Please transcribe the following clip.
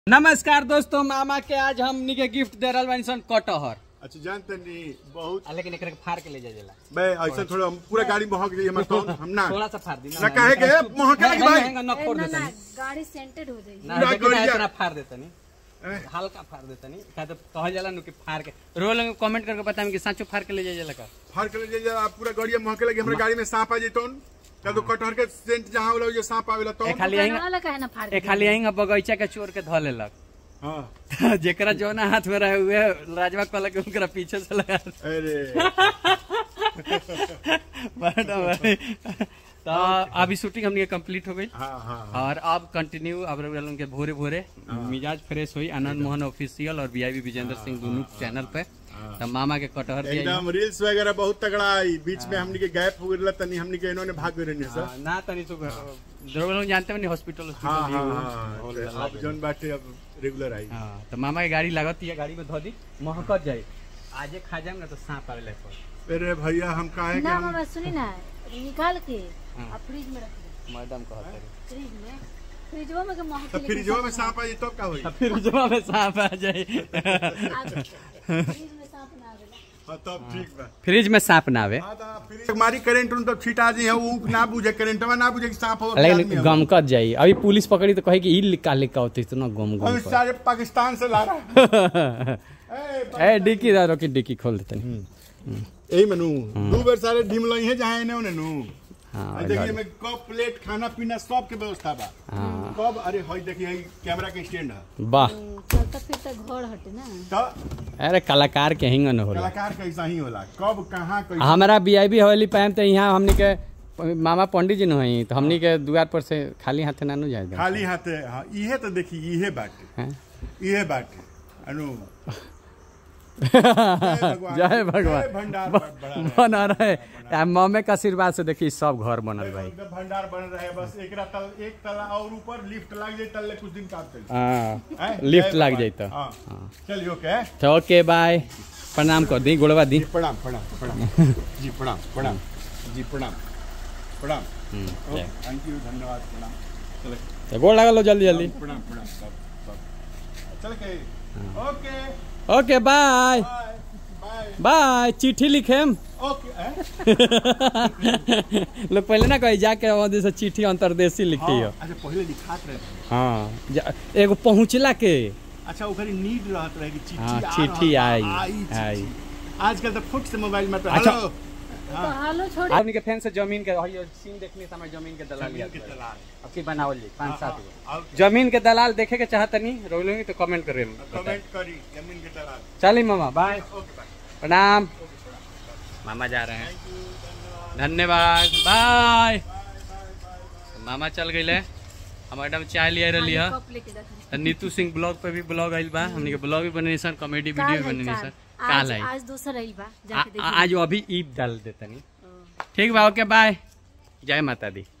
नमस्कार दोस्तों मामा के आज हमनी के गिफ्ट दे रहल बानी सन कटहर अच्छा जानते नहीं बहुत आ, लेकिन एकरा के फाड़ के ले जाएला बे ऐसा थोड़ा हम पूरा गाड़ी महक जाइए हमारे तो हम ना थोड़ा सा फाड़ दी ना काहे के? महके लगी भाई। न फोड़ ना देता ना नहीं गाड़ी सेंटेड हो जाएगी ना पूरा देखी ना गड़िया। इतना फाड़ देता नहीं ए, हल्का फाड़ देता नहीं का तो कहल जाला नु कि फाड़ के रोल में कमेंट करके बताएं कि साचो फाड़ के ले जाएला का फाड़ कर ले जाइए आप पूरा गाड़ी महके लगी हमारे गाड़ी में सांप आ जाए क्या तो कटहर के सेंट जहाँ होला जो सांप आवेला तो ए खाली दुकान यहीं वाला काहे ना फाड़ ए खाली यहीं बगीचा के चोर के ध लेलक हाँ जेकरा जो ना हाथ में रहे हुए राजवा कहला के उनकरा पीछे से लगा अरे मैडम भाई तो अभी शूटिंग हमने कंप्लीट हो गई हाँ हाँ हाँ। और अब कंटिन्यू अब रउआ लोगन के भोरे भोरे मिजाज फ्रेश हुई आनंद मोहन ऑफिशियल और वीआईपी विजेंद्र सिंह दोनों चैनल पे तो मामा के कटहर दिया एकदम रील्स वगैरह बहुत तगड़ा आई बीच में हमनी के गैप हो गया तनी हमनी के इन्होंने भाग गए रहने सर हाँ, ना तनी तो रउआ लोग जानते बनी हॉस्पिटल हाँ हाँ हॉस्पिटल हाँ अब जौन बाटे अब रेगुलर आई हाँ तो मामा के गाड़ी लागत है गाड़ी में धो दी महकत जाए आजे खा जाए ना तो सांप आवे पर अरे भैया हम काहे के ना हम मामा सुनी ना निकाल के हाँ। और फ्रिज में रख दे मैडम कहते हैं फ्रिज में फ्रिजवा में के महक तो फिर जो में सांप आ जाए तब का होई फिर जब में सांप आ जाए फ्रिज में सांप ना आवेला हाँ तब ठीक बा फ्रिज में सांप ना आवे हाँ, तो फिर हमारी करंट उन तो छिटा जी है वो ना बुझे करंटवा ना बुझे कि सांप हो लेकिन गमकत जाई अभी पुलिस पकड़ी तो कहे कि ई लिखा लिखा होती इतना गम गम हम कर सारे पाकिस्तान से ला रहा है ए डिक्की दारो की डिक्की खोल देते यही मनू दो बार सारे ढीम लई है जहाँ इन्हें उन्हें नू हाँ आ देखिए में कप प्लेट खाना पीना सब के व्यवस्था बा हाँ। कब अरे हई देखिए हई कैमरा के स्टैंड है वाह चलता फिरता घर हटे ना तो अरे कलाकार के हिंगन होला कलाकार कैसा ही होला कब कहाँ कैसे हमारा वीआईपी हवेली पाएम तो यहाँ हमनी के मामा पंडित जी न हई तो हमनी के द्वार पर से खाली हाथे नानू जाए दे खाली हाथे हाँ इहे तो देखी इहे बाटे हैं? इहे बाटे अनु जय भगवान जय भंडार बड़ा रहे। बना रहे आ, मम्मी के आशीर्वाद से देखी सब घर बनल भाई एकदम भंडार बन रहे बस एक तल एक तला और ऊपर लिफ्ट लग जाए तल्ले कुछ दिन काम चल हाँ लिफ्ट लग जाई तो हाँ चलिए ओके तो ओके बाय प्रणाम कर दी गोड़वा दी प्रणाम प्रणाम प्रणाम जी प्रणाम प्रणाम जी प्रणाम प्रणाम जय। थैंक यू धन्यवाद प्रणाम चले तो गोड़ लगा लो जल्दी जल्दी प्रणाम प्रणाम सब सब चल के okay okay bye bye bye bye चिट्ठी लिखेम ओके हैं? लोग पहले ना कही जाके वहाँ से चिट्ठी अंतरदेशी लिखी हो हाँ, अच्छा पहले लिखात रहे हाँ जा- एगो पहुँचला के अच्छा ओकरी नीड रहत रहे कि चिट्ठी हाँ, आ चिट्ठी रहल आई, बा, चिट्ठी। आई। आजकल तो फुट से मोबाइल में तो अच्छा। हेलो तो हालो छोड़ आपनी के फैन से जमीन के हई सीन देखने समय जमीन के दलाल जमीन के दलाल अब की बनावल जी पाँच सात हाँ, गो हाँ, जमीन के दलाल देखे के चाहतनी रोलोगी तो कमेंट करे कमेंट करी जमीन के दलाल चलिए मामा बाय ओके बाय प्रणाम मामा जा रहे हैं धन्यवाद बाय मामा चल गए हम मैडम चाय लिया रही है कप लेके रख दे। तो नीतू सिंह ब्लॉग पे भी ब्लॉग आइल बा हमनी के ब्लॉग भी बने सन कॉमेडी वीडियो भी काल बने है, सन काल। काल आज है आज दूसरा रही बा आ- जाके आ- देखिए आज अभी ईद डाल देतनी ठीक बा ओके बाय जय माता दी